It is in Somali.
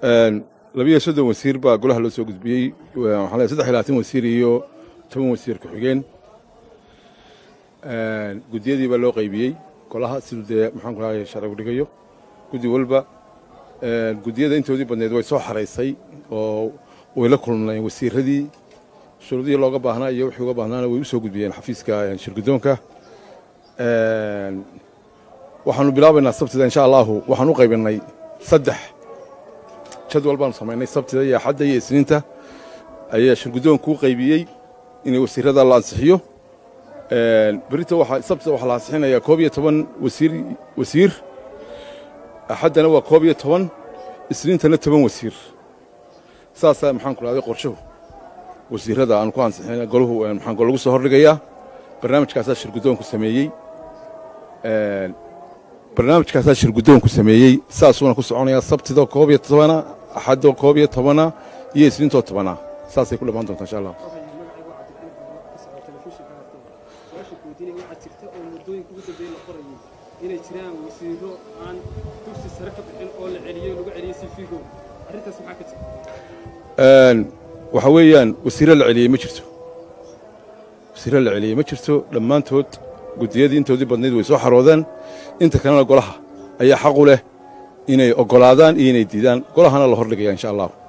labiyo soddon wasiir baa golaha loo soo gudbiyey waxaa leeyahay saddex iyo labaatan wasiir iyo toban wasiir ku-xigeen guddiyadii baa loo qaybiyey golaha siduu dee maxaan ku lahay sharcigu dhigayo guddi walba guddiyada intoodii badneed way soo xaraysay oo way la kulmnayeen wasiiradii shuruudihii looga baahnaa iyo wixii uga baahnaana way u soo gudbiyeen xafiiska shirguddoonka waxaanu bilaabaynaa sabtida insha allahu waxaan u qaybinay saddex jadwal baanu samaynay sabtida iyo axadda iyo isniinta ayaa shirguddoonku u qaybiyey inay wasiirada la ansixiyo berita sabtida waxaa la ansixinayaa koob iyo toban wasiir wasiir axaddana waa koob iyo toban isniintana toban wasiir saasaa maxaan ku dhahday qorshuhu wasiirada aanu ku ansixin golahu maxaan lagu soo hordhigayaa barnaamijkaasaa shirguddoonku sameeyey barnaamijkaasaa shirguddoonku sameeyey saasuuna ku soconayaa sabtidoo koob iyo tobana axaddoo koob iyo tobana iyo isniintoo tobana saasay ku dhammaan doontaa insha allah inay jiraan wasiiro aan dugsi sare ka bixin oo la celiyo lagu celiyey sifigo arrintaas maxaa ka jira waxa weeyaan wasiiro la celiyey ma jirto wasiiro la celiyey ma jirto dhammaantood guddiyadii intoodii badnayd way soo xaroodeen inta kalena golaha ayaa xaq u leh inay oggolaadaan iyo inay diidaan golahana la hordhigaya insha allah